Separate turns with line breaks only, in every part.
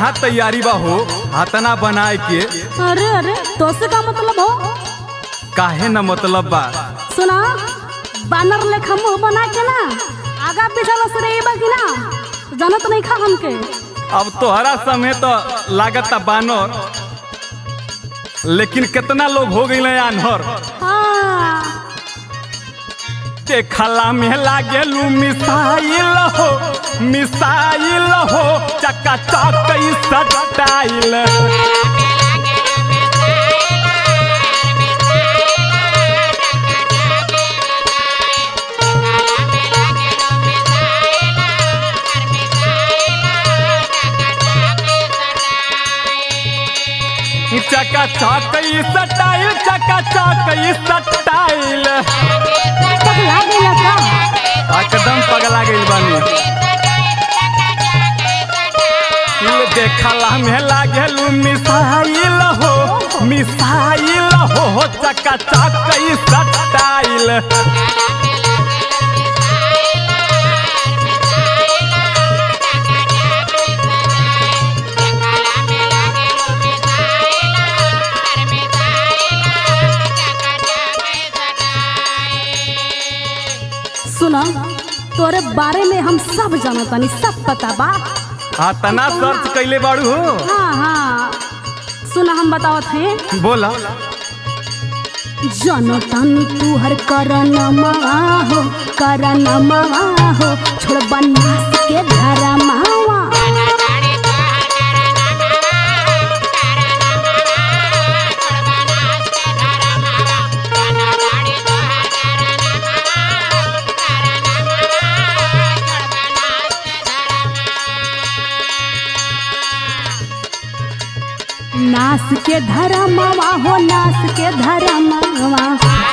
कहाँ तैयारी बा हो हाथना बनाए के
अरे अरे तो से का मतलब हो
काहे न मतलब बा
सुना बानर लेखा मुंह बना के ना आगा पीछा लसरे बा कि ना जानत नहीं खा हमके
अब तोहरा समय तो लागत बानर लेकिन कितना लोग हो गई आन्हर
हाँ
देखला में लागेलू मिसाइल हो मिसाइल हो चक्का चक सटाइल चक्का चक सटाइल चक्का चक सटाइल
पगला गया का
एकदम पगला गइल बानी दिल देखला में लागेलू मिसाइल हो मिसाइल हो चक्का चक सटाइल
सुना तोरे बारे में हम सब जानतानी सब पता बा
हाँ तना सर्च कैले बाड़ू हो
हाँ हाँ सुना हम बतावत हैं
बोला
जनतानी तू हर करनमा हो करनमा हो छोड़ बनास के धरमावा नास के धरमावा हो नास के धरमावा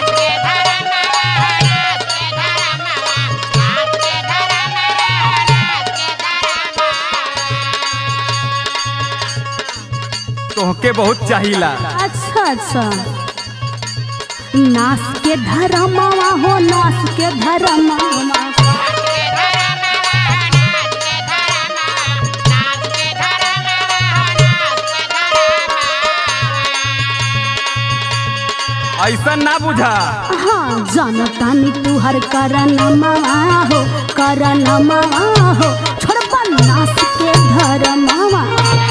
तोहके बहुत चाहिला
अच्छा अच्छा नास के धरमावा हो नास के धरमावा
ऐसा ना बुझा
हाँ जानतानी तू हर करनमा हो करनमा हो छोड़ बनास के धरमावा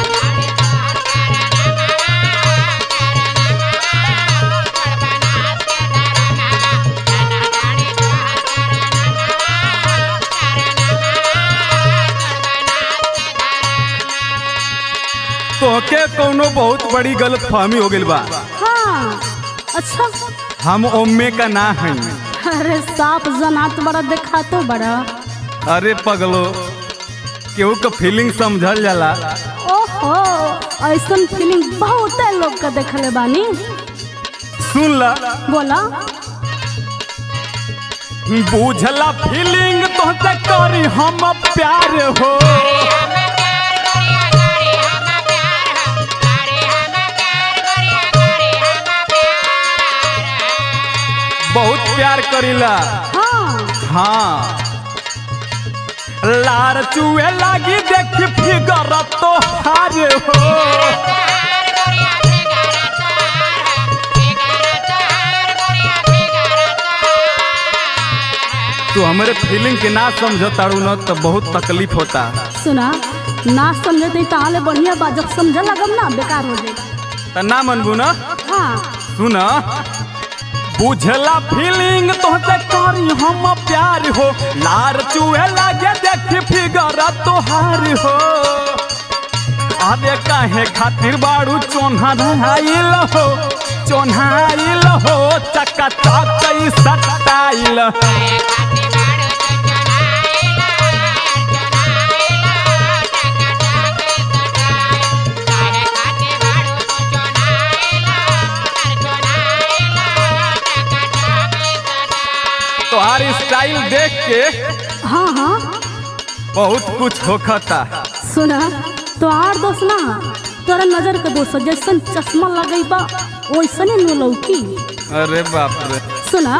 तोहके कोनो बहुत बड़ी गलत फहमी हो गइल बा
हाँ अच्छा
हम ओम्मे का ना हई
अरे साफ जनात बड़ा देखा तो बड़ा
अरे पगलो केहू का फीलिंग समझल जाला
ओहो ऐसन फीलिंग बहुत लोग का देखले बानी
सुन ला
बोला
बुझला फीलिंग तोहसे करी हम प्यार हो बहुत प्यार करीला
हाँ
हाँ लार चुए लागी देख फिगर तो हार हो तू हमारे फीलिंग के ना समझ तारू न तो बहुत तकलीफ होता
सुना ना समझे तो ताले बढ़िया बा जब समझ लगम ना बेकार हो जाएगा
त ना मनबू न
हाँ
सुन बुझला फीलिंग तोहसे करी हम प्यार हो लार चुए लागे देख फिगर तोहार हो अरे काहे खातिर बाड़ू चोन्हा धराइल हो चोन्हाइल हो चक्का चक सटाइल तोहार स्टाइल देख के
हाँ हाँ
बहुत कुछ होखता
सुना तो आर दोस्त ना तोरा नजर के दोस्त जैसन चश्मा लगई बा वैसने नु लौकी
अरे बाप रे
सुना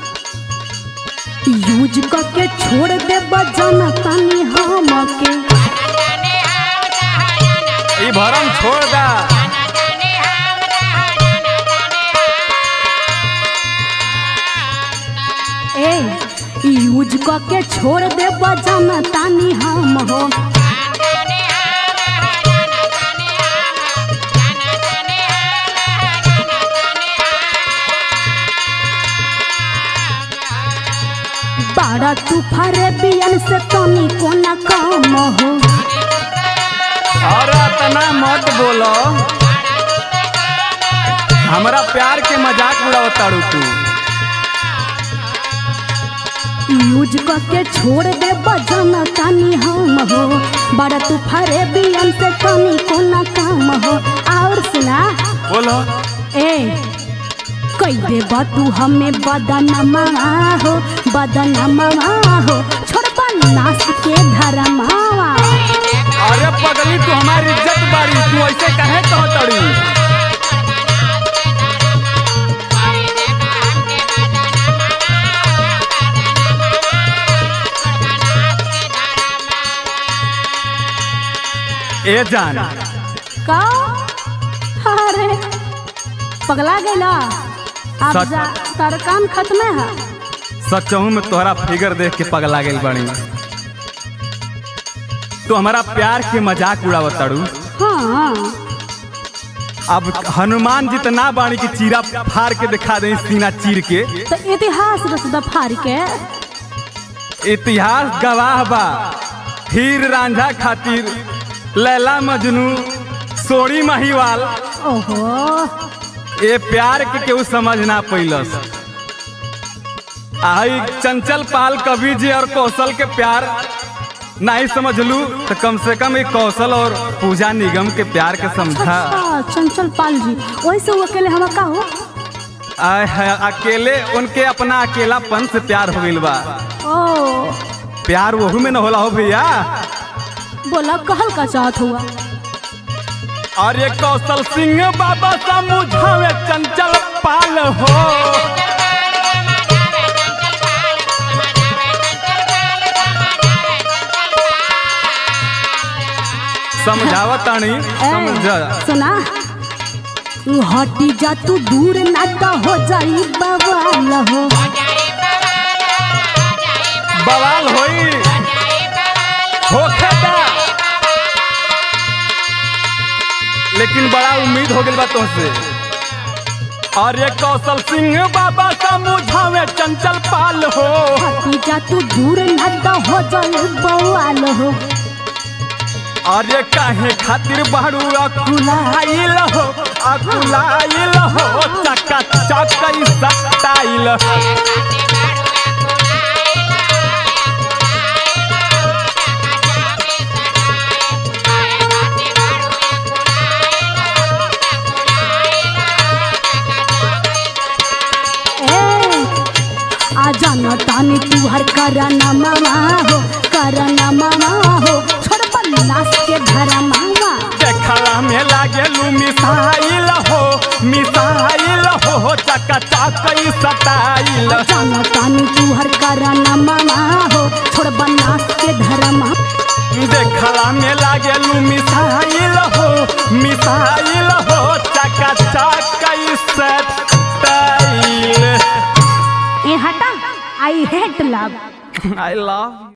यूज करके छोड़ दे बजाना तानी हम के
ई भरम छोड़ दा
ए यूज क के छोड़ दे बजन तानी हम हो बाड़ा तू फरे बियन से तनी कोना काम हो
और इतना मत बोलो हमरा प्यार के मजाक उड़ावताड़ू तू
यूज क के छोड़ दे बजन तानी हम हो बड़ा तू फरे बियन से तनी कोना काम हो और सुना
बोलो
ए कई दे तू हमें बदनमा हो बदनमा हो छोड़बा नास के धरमावा
अरे पगली तू हमारी इज्जत बारी तू ऐसे कहे कहतड़ी ए जान
का अरे पगला गैला अब
सच-
जा तार काम खत्म है
सचहू में तोहरा फिगर देख के पगला गेल बड़ी तू हमारा प्यार के मजाक उड़ावताड़ू
हाँ
अब हनुमान जितना बाणी की चीरा फाड़ के दिखा दे सीना चीर के
तो इतिहास रस दफार के
इतिहास गवाह बा हीर रांझा खातिर लैला मजनू सोड़ी महिवाल
ओहो
ए प्यार के केहू समझ ना पैलस आई चंचल पाल कवि जी और कौशल के प्यार नहीं समझलू तो कम से कम एक कौशल और पूजा निगम के प्यार के समझा
अच्छा चंचल पाल जी वैसे वो अकेले हम का हो
आय है अकेले उनके अपना अकेलापन से प्यार हो गइल बा
ओ
प्यार वहू में न होला हो भैया
बोला कहल का चाहत हुआ
और ये कौशल सिंह बाबा समझावे चंचल पाल हो समझावत तानी समझा
सुना हटी जा तू दूर ना तो हो जाई बवाल हो
बवाल होई होखेदा लेकिन बड़ा उम्मीद हो गइल बा तुमसे और ये कौशल सिंह बाबा समझावे चंचल पाल हो
हटी जा तू दूर ना तो हो जाई बवाल हो
और ये काहे खातिर बाड़ू अकुलाइल हो अकुलाइल हो चका चकई सटाइल
ए आ जाना तानी तू हर करना मामा हो करना मामा हो छोड़ बल्लास के धरा मामा
देखला में लागेलू मिसाइल हो मिसाइल हो चका चकई सटाइल
जाना तानी तू हर करना मामा हो छोड़ बल्लास के धरा मामा
देखला में लागेलू मिसाइल हो मिसाइल हो चका चकई सटाइल
ए हटा I hate love
I love